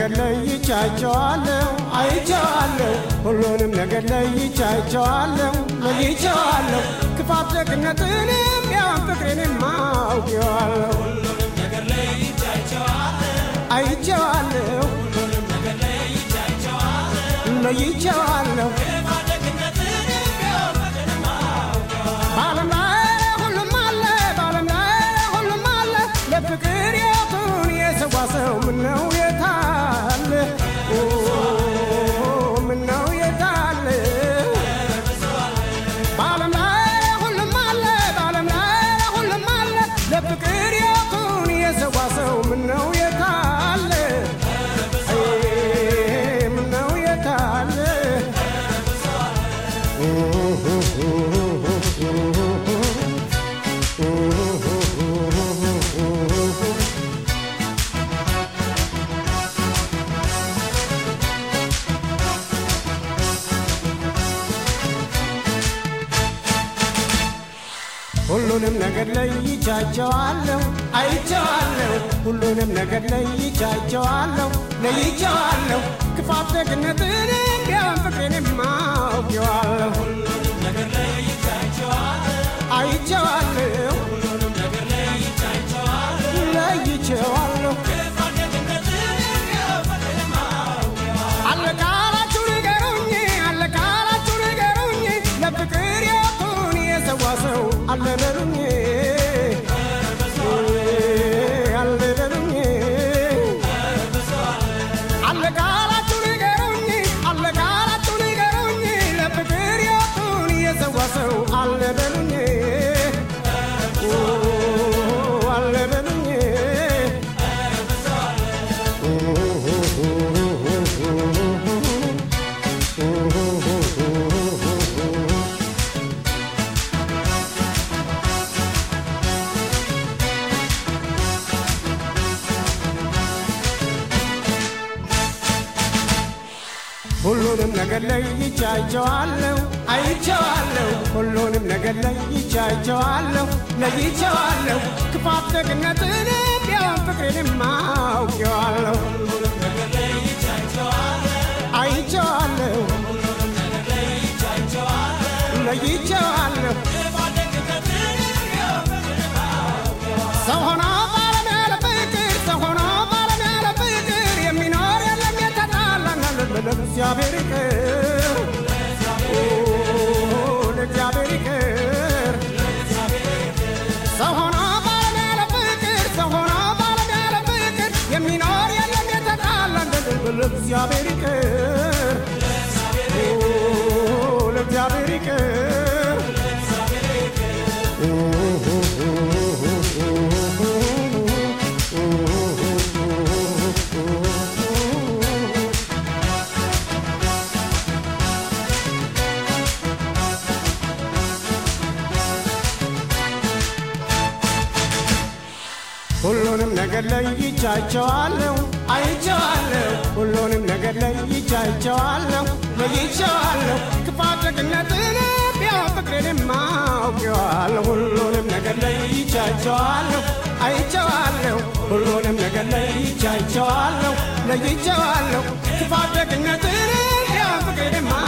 ነገር ለይቻቸዋለሁ አይቼዋለሁ ሁሉንም ነገር ለይቻቸዋለሁ ለይቼዋለሁ ክፋት ደግነትንም ያን ፍቅሬንም አውቄዋለሁ አይቼዋለሁ ለይቼዋለሁ በዓለም ላይ ሁሉም አለ በዓለም ላይ ሁሉም አለ ለፍቅር የቱን የሰዋ ሰው ምነው የታለ ኦ፣ ምነው የታለ በዓለም ላይ ሁሉም አለ በዓለም ላይ ሁሉም አለ ለፍቅር የቱን የሰዋ ሰው ምነው የታለ አይ፣ ምነው የታለ ሁሉንም ነገር ለይቻቸዋለሁ አይቼዋለሁ ሁሉንም ነገር ለይቻቸዋለሁ ለይቼዋለሁ ክፋት ደግነትንም ቢያን ፍቅሬንም አውቄዋለሁ አይቼዋለሁ ለይቼዋለሁ አለ ካላችሁ ንገሩኝ አለ ካላችሁ ንገሩኝ ለፍቅር የቱን የሰዋ ሰው አለ በሉኝ አለ በሉኝ አለ ካላችሁ ንገሩኝ አለ ካላችሁ ንገሩኝ ለፍቅር የቱን የሰዋ ሰው አለ በሉኝ አለ በሉኝ ሁሉንም ነገር ለይቻቸዋለሁ አይቼዋለሁ ሁሉንም ነገር ለይቻቸዋለሁ ለይቼዋለሁ ክፋት ደግነትን ቢያን ፍቅሬንም አውቄዋለሁ አይቼዋለሁ ለይቼዋለሁ ሰው ሆኖ ባለም ያለ ፍቅር ሰው ሆኖ ባለም ያለ ፍቅር የሚኖር የለም የተጣላና ለእግዚአብሔር ይቅር ኦ፣ ለእግዚአብሔር ይቅር ሰው ሆኖ ባለም ያለ ፍቅር ሰው ሆኖ ባለም ያለ ፍቅር የሚኖር የለም የተጣላና ለእግዚአብሔር ይቅር ኦ፣ ለእግዚአብሔር ይቅር ሁሉንም ነገር ለይቻቸዋለሁ አይቼዋለሁ ሁሉንም ነገር ለይቻቸዋለሁ ለይቼዋለሁ ክፋት ደግነትን ቢያን ፍቅሬንም አውቄዋለሁ ሁሉንም ነገር ለይቻቸዋለሁ አይቼዋለሁ ሁሉንም ነገር ለይቻቸዋለሁ ለይቼዋለሁ ክፋት ደግነትን ቢያን ፍቅሬንም